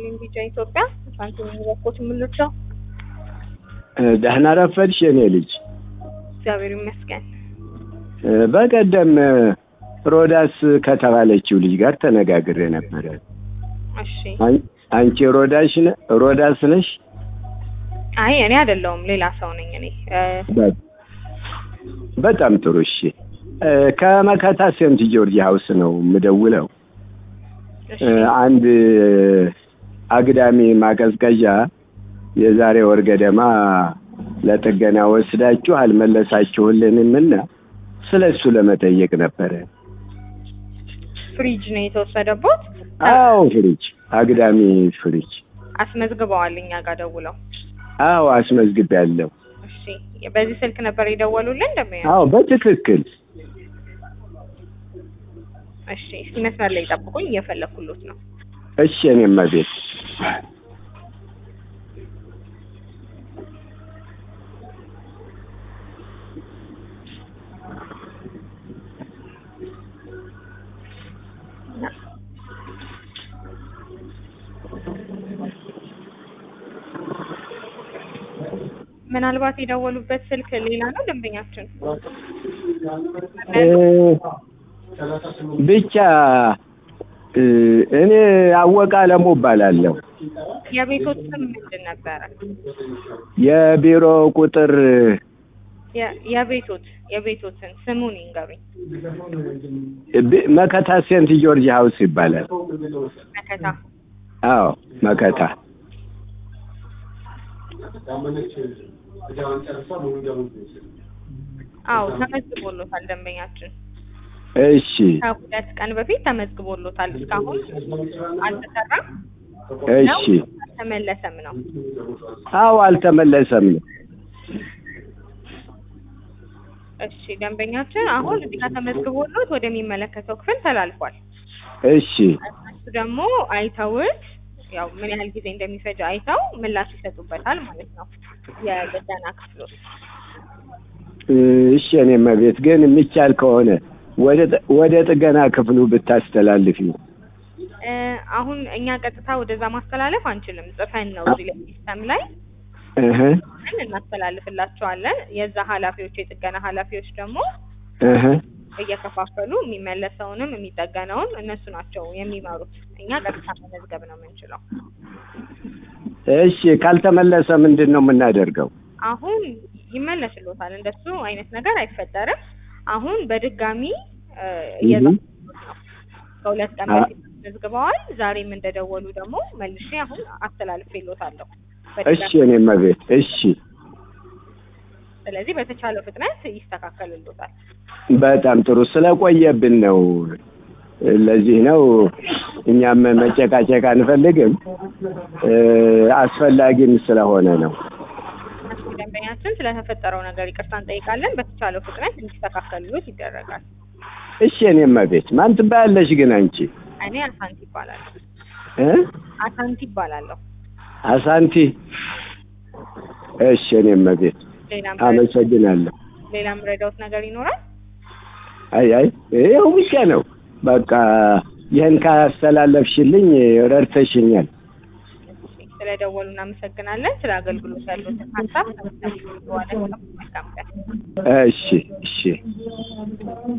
ይስጥልኝ ቢጫ ኢትዮጵያ ሳንቲም የሚለኮት የምልጫው ደህና ረፈድሽ የኔ ልጅ። እግዚአብሔር ይመስገን። በቀደም ሮዳስ ከተባለችው ልጅ ጋር ተነጋግሬ ነበረ። እሺ። አን- አንቺ ሮዳሽ ነ- ሮዳስ ነሽ? አይ እኔ አይደለሁም ሌላ ሰው ነኝ እኔ እ፣ በ- በጣም ጥሩ እሺ። እ፣ ከመከታ ሴንት ጆርጅ ሀውስ ነው የምደውለው። እሺ እ፣ አንድ አግዳሚ ማቀዝቀዣ የዛሬ ወር ገደማ ለጥገና ወስዳችሁ አልመለሳችሁልንም እና ስለ እሱ ለመጠየቅ ነበረ። ፍሪጅ ነው የተወሰደቦት አዎ ፍሪጅ፣ አግዳሚ ፍሪጅ። አስመዝግበዋል እኛ ጋር ደውለው። አዎ አስመዝግቤያለሁ። እሺ በዚህ ስልክ ነበር የደወሉልን እንደሚያ አዎ በትክክል እሺ እስኪ መስመር ላይ ጠብቁኝ እየፈለኩሎት ነው እሺ። እኔማ ቤት ምናልባት የደወሉበት ስልክ ሌላ ነው ደንበኛችን እ፣ ብቻ እ፣ እኔ አወቀ አለሙ እባላለሁ። የቤቶት ስም ምንድን ነበረ የቢሮ ቁጥር የ- የቤቶት የቤቶትን ስሙን ይንገሩኝ ብ- መከታ ሴንት ጆርጅ ሀውስ ይባላል። መከታ አዎ መከታ አዎ ተመዝግቦሎታል ደንበኛችን እሺ ከሁለት ቀን በፊት ተመዝግቦሎታል እስካሁን አልተሰራም ነው እሺ አልተመለሰም ነው አዎ አልተመለሰም ነው እሺ ደንበኛችን አሁን እዚህ ጋር ተመዝግቦሎት ወደሚመለከተው ክፍል ተላልፏል እሺ እነሱ ደግሞ አይተውት ያው ምን ያህል ጊዜ እንደሚፈጅ አይተው ምላሽ ይሰጡበታል ማለት ነው የጥገና ክፍሎች እሺ እኔማ ቤት ግን የሚቻል ከሆነ ወደ ጥ- ወደ ጥገና ክፍሉ ብታስተላልፊ እ፣ አሁን እኛ ቀጥታ ወደዛ ማስተላለፍ አንችልም ጽፈን ነው እዚህ ላይ ሲስተም ላይ እህ ጽፈን እናስተላልፍላቸዋለን የዛ ኃላፊዎች የጥገና ኃላፊዎች ደግሞ እህ እየከፋፈሉ የሚመለሰውንም የሚጠገነውን እነሱ ናቸው የሚመሩት እኛ ቀጥታ መመዝገብ ነው የምንችለው እሺ ካልተመለሰ ምንድን ነው የምናደርገው? አሁን ይመለስሎታል እንደሱ አይነት ነገር አይፈጠርም አሁን በድጋሚ እ፣ እየዛ እህ ከሁለት ቀን አ- በፊት መዝግበዋል ዛሬም እንደደወሉ ደግሞ መልሼ አሁን አስተላልፌሎታለሁ እሺ እኔማ ቤት እሺ ስለዚህ በተቻለው ፍጥነት ይስተካከልሎታል በጣም ጥሩ ስለቆየብን ነው። ለዚህ ነው እኛም መጨቃጨቅ አንፈልግም እ፣ አስፈላጊም ስለሆነ ነው። እሺ ደንበኛችን ስለተፈጠረው ነገር ይቅርታ እንጠይቃለን በተቻለው ፍጥነት እንዲስተካከልሎት ይደረጋል እሺ እኔማ ቤት ማን ትባያለሽ ግን አንቺ እኔ አሳንቲ ይባላለሁ እ አሳንቲ ይባላለሁ አሳንቲ? እሺ እኔማ ቤት ሌላም አመሰግናለሁ። ሌላም ረዳውት ነገር ይኖራል አይ አይ ይኸው ብቻ ነው በቃ ይህን ካስተላለፍሽልኝ ረድተሽኛል። እሺ፣ ስለደወሉ እናመሰግናለን ስለ አገልግሎት ያሉትን ሀሳብ ተመሳሳይ መልካም ቀን እሺ እሺ